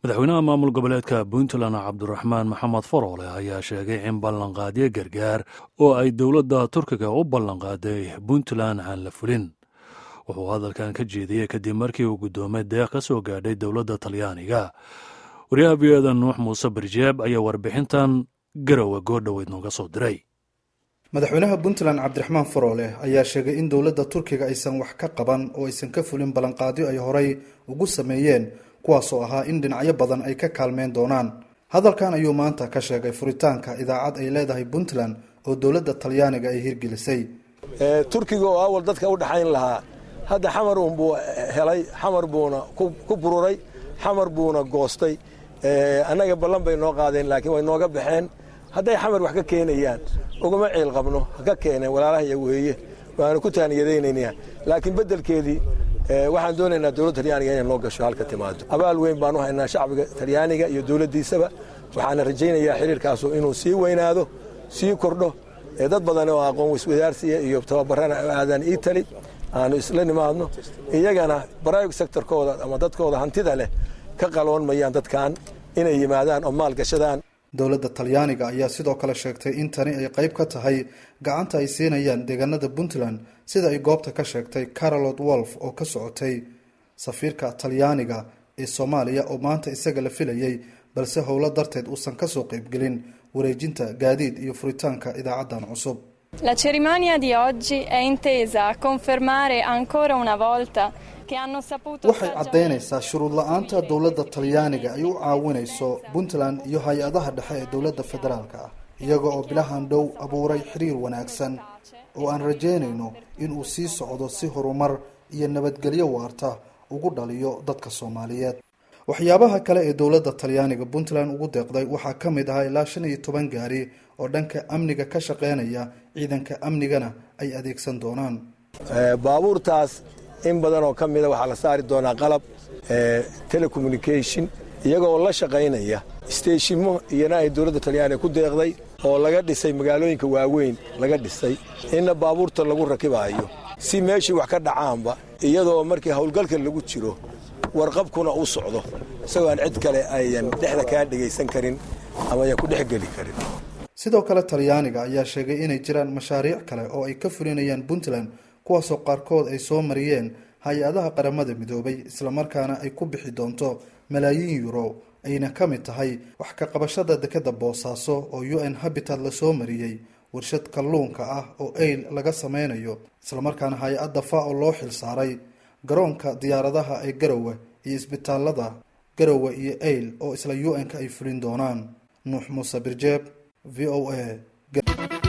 madaxweynaha maamul goboleedka puntland cabdiraxmaan maxamed faroole ayaa sheegay in ballanqaadyo gargaar oo ay dowladda turkiga u ballanqaaday puntland aan la fulin wuxuu hadalkan ka jeediyey kadib markii uu guddoomay deeq ka soo gaadhay dowladda talyaaniga waryaha v oda nuux muuse barjeeb ayaa warbixintan garowe goordhoweyd nooga soo diray madaxweynaha puntland cabdiraxmaan faroole ayaa sheegay in dowladda turkiga aysan wax ka qaban oo aysan ka fulin ballanqaadyo ay horay ugu sameeyeen kuwaasoo ahaa in dhinacyo badan ay ka kaalmeyn doonaan hadalkan ayuu maanta ka sheegay furitaanka idaacad ay leedahay puntland oo dowladda talyaaniga ay hirgelisay turkiga oo awal dadka u dhaxayn lahaa hadda xamar uunbuu helay xamar buuna ku bururay xamar buuna goostay annaga ballan bay noo qaadeen laakiin way nooga baxeen hadday xamar wax ka keenayaan ugama ciil qabno ha ka keeneen walaalaha weeye waanu ku taaniyadaynayna laakiin beddelkeedii waxaan doonaynaa dowladda talyaaniga inay noo gasho halka timaado abaal weyn baanu haynaa shacbiga talyaaniga iyo dowladdiisaba waxaana rajaynayaa xiriirkaasu inuu sii weynaado sii kordho dad badan oo aqoon wiswadaarsiya iyo tababarana aadaan itali aanu isla nimaadno iyagana brivate sectorkooda ama dadkooda hantida leh ka qaloon mayaan dadkan inay yimaadaan oo maal gashadaan dowladda talyaaniga ayaa sidoo kale sheegtay in tani ay qayb ka tahay gacanta ay siinayaan deegaanada puntland sida ay goobta ka sheegtay carolot wolf oo ka socotay safiirka talyaaniga ee soomaaliya oo maanta isaga la filayay balse howlo darteed uusan kasoo qaybgelin wareejinta gaadiid iyo furitaanka idaacaddan cusub La cerimonia di oggi è intesa a confermare ancora una volta waxay caddaynaysaa shuruud la-aanta dowladda talyaaniga ay u caawinayso puntland iyo hay-adaha dhexe ee dowladda federaalka ah iyaga oo bilahan dhow abuuray xiriir wanaagsan oo aan rajaynayno inuu sii socdo si horumar iyo nabadgelyo waarta ugu dhaliyo dadka soomaaliyeed waxyaabaha kale ee dowladda talyaaniga puntland ugu deeqday waxaa ka mid ahaa ilaa shan iyo toban gaari oo dhanka amniga ka shaqeynaya ciidanka amnigana ay adeegsan doonaan baabuurtaas in badan oo ka mida waxaa la saari doonaa qalab telecommunication iyagoo la shaqaynaya steeshimo iyana ay dowladda talyaaniga ku deeqday oo laga dhisay magaalooyinka waaweyn laga dhisay inna baabuurta lagu rakibaayo si meeshii wax ka dhacaanba iyadoo markii howlgalka lagu jiro warqabkuna u socdo isagoo aan cid kale ayan dhexda kaa dhegaysan karin ama ayan ku dhexgeli karin sidoo kale talyaaniga ayaa sheegay inay jiraan mashaariic kale oo ay ka fulinayaan puntland kuwaasoo qaarkood ay soo mariyeen hay-adaha qaramada midoobay islamarkaana ay ku bixi doonto malaayiin euro ayna ka mid tahay wax ka qabashada dekeda boosaaso oo u n habitat lasoo mariyey warshad kalluunka ah oo eyl laga sameynayo islamarkaana hay-adda fao loo xil saaray garoonka diyaaradaha ee garowe iyo isbitaalada garowe iyo eyl oo isla u n-ka ay fulin doonaan nuux muuse birjeeb v o a